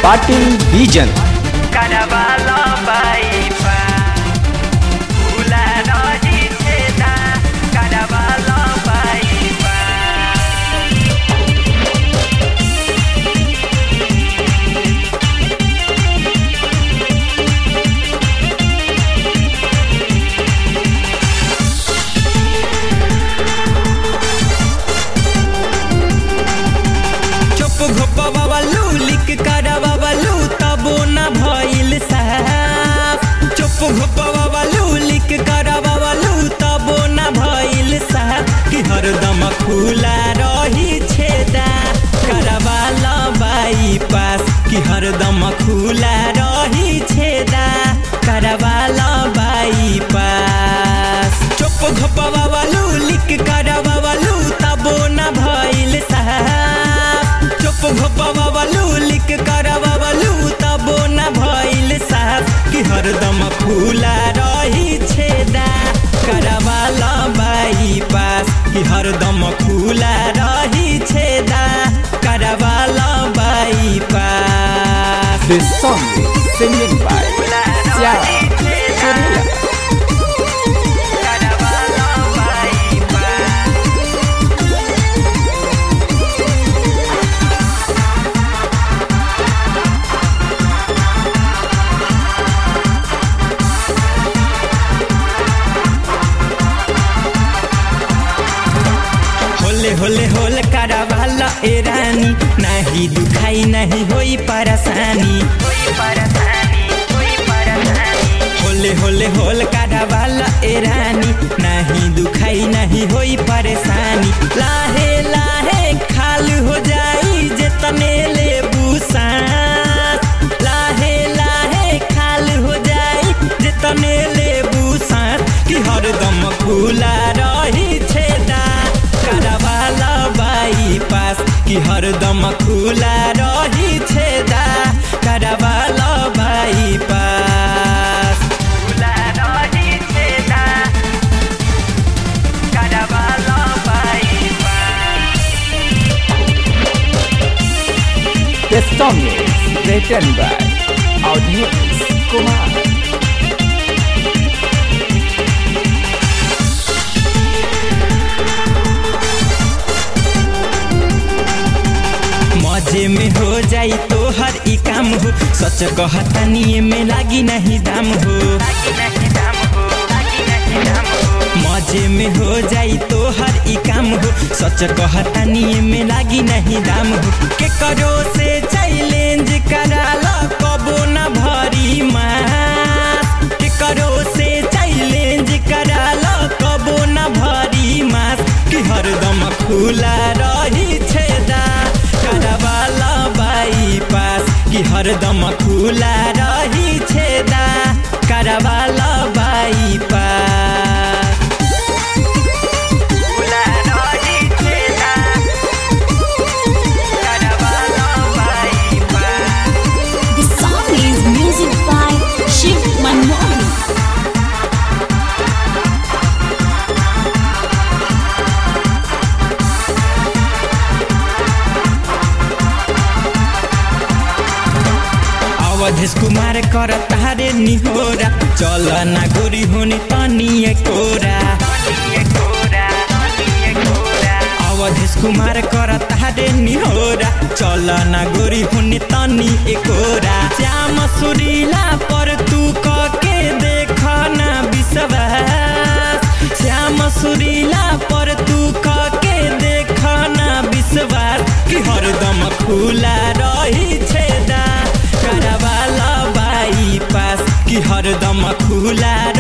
पाटील बीजन Carnavala baipa Ula roji cheda Carnavala baipa चुप घोपवालू लिक करवालू तबो न भइल साफ चुप घोपवालू लिक करवालू तबो न भइल साफ कि हरदम खुला रही छेदा करवाला बाईपास कि हरदम खुला रही छेदा करवाला बाईपास चुप घोपवालू लिक करवालू तबो न भइल साफ चुप घोपवालू लिक करवालू तबो न भइल साफ कि हरदम खुला रही छेदा करवाला बाईपास कि हरदम खुला रही छेदा करवाला bypass This song is singing by Syara Surya. Carnavala baipa होले होले होल करवाला ए रानी नाही दुखाई नहीं होई परेशानी Koi parasani Koi parasani होले होले होल करवाला ए रानी नहीं दुखाई नहीं होई परेशानी लाहे लाहे खाल हो जाई जितने ले सांस लाहे लाहे खाल हो जाई जितने ले सांस कि हरदम खुला रही छेदा करवाला बाईपास कि हरदम खुला रही छेदा करवाला bypass Ula roji cheda Carnavala baipa This song is written by Audhey Kumar. मजे में हो जाई तो हर ई काम हो सच कहतनी में लागी नहीं दाम हो Lagi nahi dam ho Lagi nahi dam ho मजे में हो जाई तो हर ई काम हो सच कहतनी में लागी नहीं दाम हो के करो से चैलेंज कराला कबो न भरी मास के करो से चैलेंज कराला कबो न भरी मास कि हरदम खुला रही छेदा करवाला बाईपास कि हरदम खुला रही छेदा करवाला bypass Ula roji cheda Carnavala baipa The song is music by Shiv Manmohan. Awadhesh Kumar कर तारे निहोरा चल ना गोरी होनी तनी कोरा Niye kora Niye kora Awadhesh Kumar कर तारे निहोरा चल ना गोरी होनी तनी एकोरा श्याम सुरीला पर तू के देख ना विश्वास श्याम सुरीला पर तू के देख ना विश्वास कि हरदम खुला रही छेदा करवाला बाईपास कि हरदम खुला